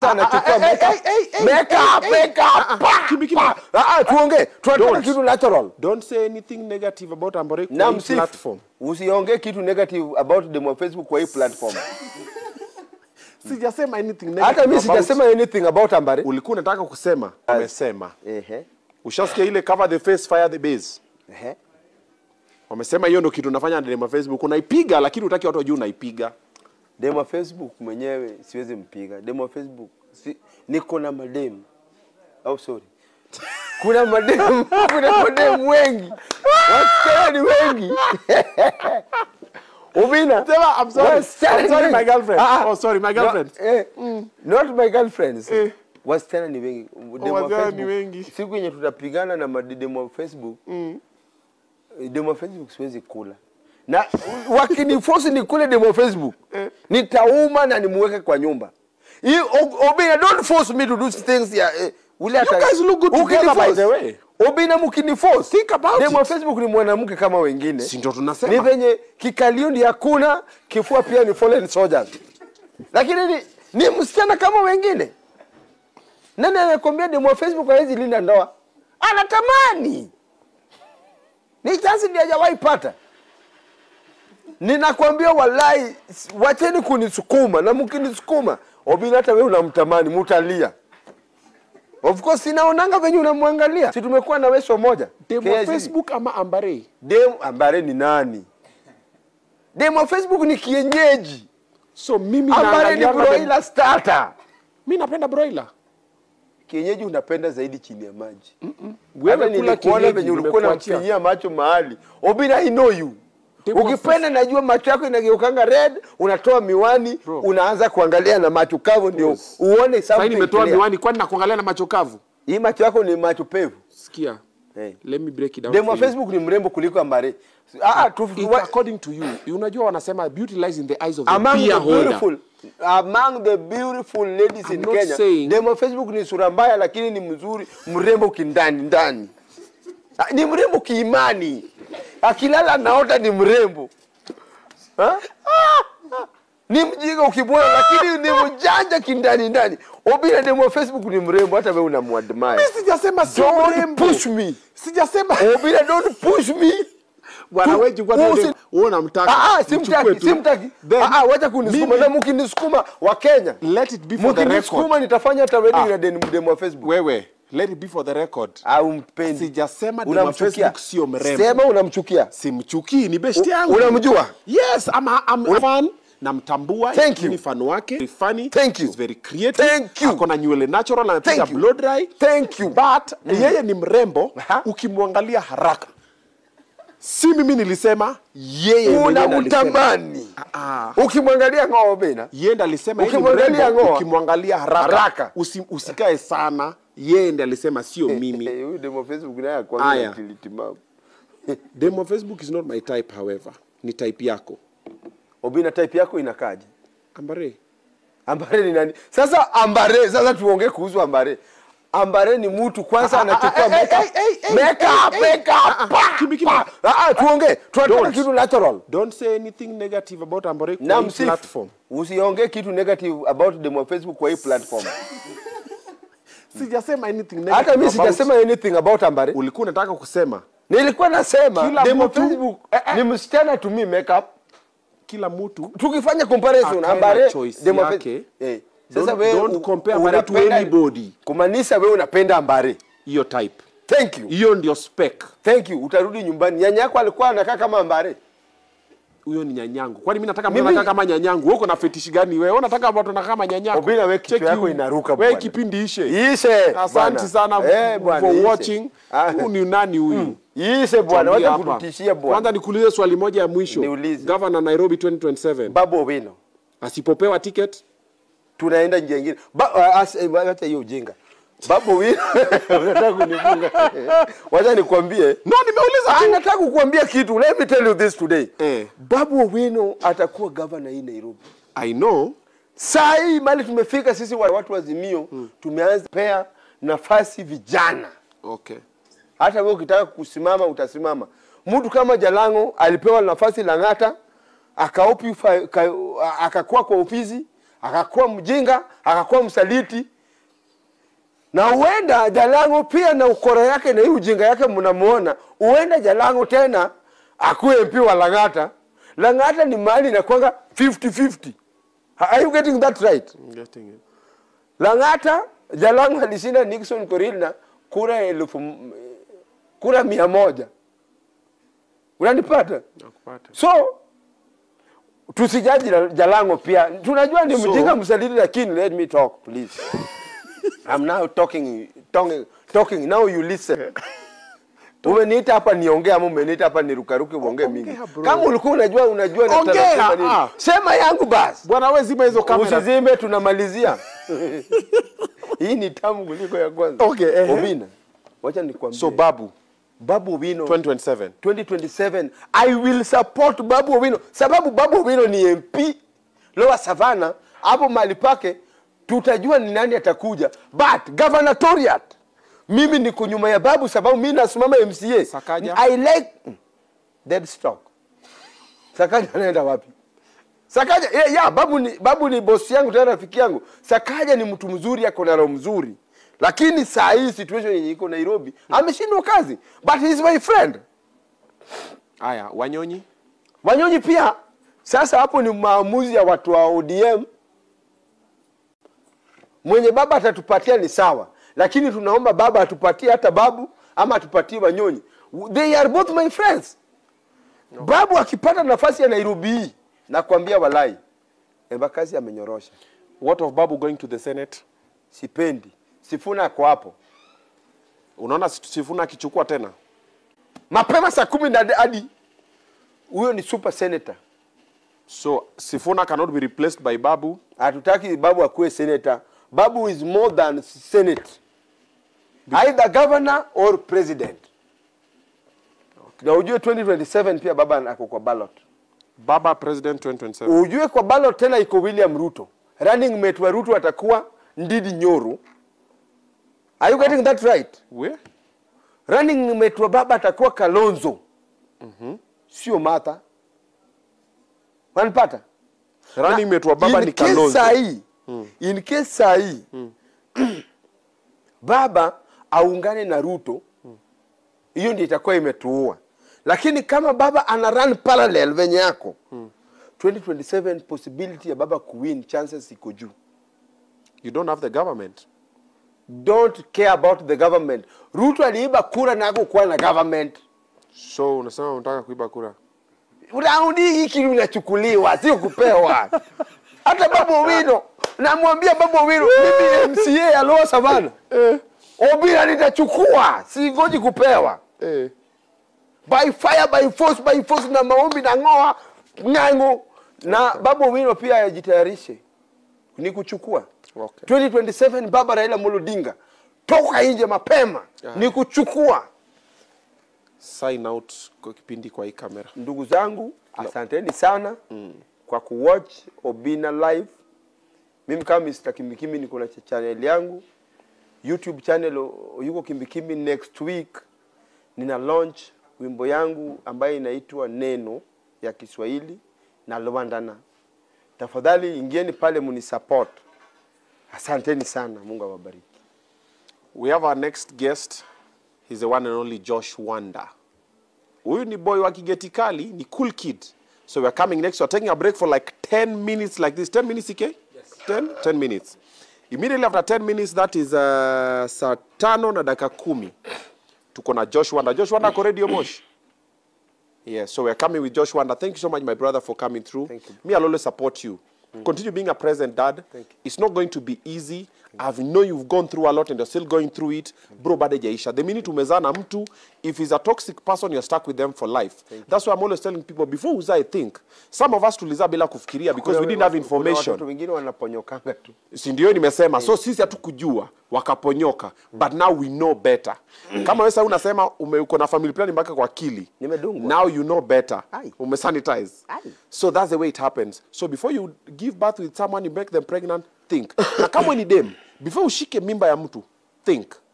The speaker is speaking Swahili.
kwanza anachukua ah, makeup. eh, eh, eh, Makeup, eh, eh, makeup, pa, Kimbi, Kimbi. pa. Ah, ah, tuongee tunataka Don't. kitu natural Don't say anything negative about Ambare kwa na hii msifu platform. usiongee kitu negative about them on Facebook kwa hii platform Sijasema anything negative. hata mimi about- sijasema anything about Ambare Ulikuwa unataka kusema, umesema. ehe Ushasikia ile cover the face fire the base. ehe Wamesema hiyo ndio kitu unafanya ndani ya Facebook. Unaipiga lakini utaki watu wajue unaipiga. demo wa Facebook mwenyewe siwezi mpiga demo wa Facebook si, niko na mademu au sorry kuna mademu kuna mademu wengi wasichana ni wengi Ubina Sema, I'm sorry. wasichana I'm ni sorry, wengi. my girlfriend. Ah, ah. Oh, sorry, my girlfriend. No, eh, not my girlfriends Eh. wasichana ni wengi Demo wa wasichana ni Facebook, wengi. siku yenye tutapigana na mademo wa Facebook demo wa Facebook siwezi kula na wakiniforce nikule demo wa Facebook nitauma na nimuweke kwa nyumba Hii, O- Obina don't force me to do things ya eh, ule ata- guys look good together, Ukiniforce- by the way. Obina mkiniforce Think about demo wa it. Facebook ni mwanamke kama wengine Si ndio ni tunasema? venye kikalio ndi hakuna kifua pia ni fallen soldiers lakini ni, ni msichana kama wengine nani anakwambia demo wa facebook hawezi linda ndoa anatamani ni chansi ndi hajawahi pata ninakwambia wallahi s- wacheni kunisukuma na mkinisukuma obina hata wewe unamtamani mutalia of course sinaonanga venye unamwangalia si tumekuwa na weso moja Demo wa KICD. Facebook ama Ambare? Dem Ambare ni nani? Dem wa Facebook ni kienyeji. So mimi Ambare ni naangalianga dem- broiler starter. Mimi napenda broiler. Kienyeji unapenda zaidi chini ya maji. Wewe Hata kula nilikuona kienyeji, venye ulikuwa nimekuachia. unamfinyia macho mahali. Obina I know you. Dem wa Ukipenda najua macho yako inageukanga red, unatoa miwani, Bro. unaanza kuangalia na macho kavu ndio Yes. uone Sasa something. nimetoa clear. miwani kwani nakuangalia na macho kavu? Hii macho yako ni macho pevu. Sikia. Hey. Let me break it down. Dem wa for you. Facebook ni mrembo kuliko Ambare. Ah, ah, tu, It's according to you. Unajua wanasema beauty lies in the eyes of the among beer the holder. beautiful among the beautiful ladies I'm in not Kenya. saying- Demo Facebook ni sura mbaya lakini ni mzuri, mrembo kindani ndani. Ah, Ni mrembo kiimani. Akilala naota ni mrembo. Ha? Ni mjinga ukimwona lakini ni mjanja kindani ndani. Obina demo Facebook ni mrembo hata wewe unamwadmire. Mimi sijasema sio Don't mrembo. push me. Sijasema. Obina don't push me. Bwana Tu- wewe chukua usi- tu wewe unamtaka. Ah, ah, Mchukue simtaki, tu. simtaki. Then, Ah, ah, wacha kunisukuma mimi- na mkinisukuma wa Kenya. Let it be for the record. Mkinisukuma nitafanya hata wedding Ah. na deni demo wa Facebook. Wewe, let it be for the record. Au mpendi. Sijasema demo wa Unamchukia. Facebook sio mrembo. Sema unamchukia. Simchukii, ni besti yangu. Unamjua? Yes, I'm a, I'm a fan. Namtambua. Thank you. Ni fan wake. Very funny. Thank you. He's very creative. Thank you. Ako na nywele natural anapiga Thank you. blow dry. Thank you. But yeye ni mrembo Aha. ukimwangalia haraka. Si mimi nilisema, yeye mwenyewe ndo alisema. Unamtamani. Ah. Ukimwangalia ng'oo Obina. Yeye ndo alisema yeye ni Ukimwangalia mrembo, ngoa. ukimwangalia haraka, Haraka. Usi, usikae sana. Yeye ndo alisema sio mimi. Eh, Huyu demo wa Facebook naye Aya. akwambia tilitimamu. Demo Facebook is not my type however. Ni type yako. Obina type yako inakaje? Ambare. Ambare ni nani? Sasa Ambare, sasa tuongee kuhusu Ambare. Ambare ni mtu kwanza anachukua makeup. Makeup, makeup. pa, Kimbi, kimbi. pa. Ah, ah, tuongee. Tunataka Don't. kitu natural. Don't say anything negative about Ambare kwa na hii msifu platform. usiongee kitu negative about them on Facebook kwa hii platform. Sijasema anything negative. Hata mimi about- sijasema anything about Ambare. Ulikuwa unataka kusema Nilikuwa nasema Kila them on mtu- Facebook ni msichana to me makeup. kila mtu Tukifanya comparison Akae na Ambare choice them on yake. Facebook. Eh. Sasa Don't- wewe don't u- compare Ambare to unapenda- anybody. Kumaanisha wewe unapenda Ambare. hiyo type. Thank you. Hiyo ndio spec. Thank you. Utarudi nyumbani. Nyanya yako alikuwa anakaa kama Ambare. Huyo ni nyanyangu. Kwani mimi nataka mtu Mimi- anakaa kama nyanyangu. Wewe uko na fetish gani wewe? Wewe unataka watu wanakaa kama nyanyako. Obina, wewe kichwa Check yako you. inaruka Wewe bwana. kipindi ishe. Ishe. Asante bwana. sana Eh, bwana, for ishe. watching. Ah. Huyu ni nani huyu? Ishe bwana, Tuambie wacha hapa. kututishia Kwanza bwana. nikuulize swali moja ya mwisho. Niulize. Governor Nairobi 2027 Babu Owino. asipopewa ticket tunaenda njia nyingine. Ba- ah, as- eh, Wacha hiyo ujinga. Babu Owino unataka kunifunga. Wacha nikwambie. No, nimeuliza Ah, tu. nataka kukuambia kitu. Let me tell you this today. Eh. Babu Owino atakuwa governor hii Nairobi. I know. Saa hii mali tumefika sisi wa- watu wa Azimio tumeanza pea nafasi vijana. Okay. Hata wewe ukitaka kusimama utasimama. Mtu kama Jalango alipewa nafasi Lang'ata, akaopi fa- ka- akakuwa kwa ofisi, akakuwa mjinga akakuwa msaliti na huenda jalango pia na ukora yake na hii ujinga yake mnamuona huenda jalango tena akuwe mp wa lang'ata lang'ata ni mahali inakwanga 50-50 are you getting that right I'm getting it. Lang'ata Jalango alishinda Nixon Korir na kura elfu m- kura mia moja. Unanipata? Nakupata. So tusijaji la- Jalango pia. Tunajua ni So- mjinga msaliti lakini let me talk please. I'm now talking talking talking now you listen. Umeniita hapa niongee ama umeniita hapa nirukaruke uongee mingi. Ongea, bro. Kama ulikuwa unajua unajua na Ongea, taratibu nini. ah. Sema yangu basi. Bwana wewe zima hizo kamera. Usizime, tunamalizia. Hii ni tamu kuliko ya kwanza. Okay, ehe. Obina, wacha nikwambie. So Babu Babu Owino 2027. 2027 I will support Babu Owino sababu Babu Owino ni MP Lower Savannah, hapo mahali pake tutajua ni nani atakuja, but gubernatoriate mimi niko nyuma ya Babu sababu mimi nasimama MCA. Sakaja? I like dead stock. Sakaja anaenda wapi? Sakaja yeah, yeah, babu ni babu ni bosi yangu tena rafiki yangu. Sakaja ni mtu mzuri, ako na roho mzuri, lakini saa hii situation yenye iko Nairobi ameshindwa kazi, but he is my friend. Aya, Wanyonyi. Wanyonyi pia sasa, hapo ni maamuzi ya watu wa ODM. Mwenye baba atatupatia ni sawa, lakini tunaomba baba atupatie hata babu ama atupatie Wanyonyi. They are both my friends. Babu akipata nafasi ya Nairobi hii, nakwambia walai, Embakasi amenyorosha. What of Babu going to the Senate? Sipendi. Sifuna ako hapo Unaona Sifuna akichukua tena? mapema saa kumi na hadi huyo ni super senator. So Sifuna cannot be replaced by Babu. Hatutaki babu akuwe senator. Babu is more than senate, either governor or president. Na ujue 2027 pia baba ako kwa ballot. Baba president 2027. Ujue kwa ballot tena iko William Ruto. Running mate wa Ruto atakuwa Ndidi Nyoru. Are you getting that right? We? running mate wa baba atakuwa Kalonzo sio Martha. Wanipata? Running mate wa baba in ni case Kalonzo. saa hii in case saa hii baba aungane na Ruto, hiyo ndio itakuwa imetuua. Lakini kama baba ana run parallel venye yako 2027 possibility ya baba kuwin chances iko juu. You don't have the government. Don't care about the government. Ruto aliiba kura na hakukuwa na government. So unasema unataka kuiba kura. raundi hii kitu inachukuliwa sio kupewa hata babu owino namwambia babu owino mimi mca ya Lower Savannah obila nitachukua singoji kupewa Eh. by fire by force by force na maombi na ng'oa ng'ang'o na babu owino pia ajitayarishe ni kuchukua Okay. 2027 baba raila Amolo Odinga toka nje mapema ni kuchukua Sign out kwa kipindi kwa hii kamera. ndugu zangu asanteni sana mm. kwa kuwatch obina live mimi kama Mr. kimbikimbi niko na ch- channel yangu youtube channel o- yuko kimbikimbi next week nina launch wimbo yangu ambayo inaitwa neno ya kiswahili na lwandana tafadhali ingieni pale munisupport asanteni sana mungu awabariki We have our next guest. He's the one and only Josh Wanda. Huyu ni boy wa Kigeti Kali, ni cool kid. So we're coming next. We're taking a break for like 10 minutes like this. 10 minutes, EK? Yes. 10? 10 minutes. Immediately after 10 minutes, that is uh, saa tano na dakika kumi. Tuko na Josh Wanda. Josh Wanda ako Radio Mosh. Yes, so we're coming with Josh Wanda. Thank you so much, my brother, for coming through. Thank you. Me, I'll always support you. Continue being a present dad. Thank you. It's not going to be easy. I know you've gone through a lot and you're still going through it. Bro, bado jaisha. The minute umezaa na mtu, if he's a toxic person, you're stuck with them for life. That's why I'm always telling people, before uzae, I think. Some of us tulizaa bila kufikiria because we didn't have Kuna information. watoto wengine wanaponyokanga tu si ndio nimesema so sisi hatukujua wakaponyoka but now we know better kama wewe sasa unasema ume- uko na family plan mpaka kwa akili Nimedungwa. now you know better Ai. umesanitize Ai. so that's the way it happens so before you give birth with someone you make them pregnant think na kama ni dem before ushike mimba ya mtu think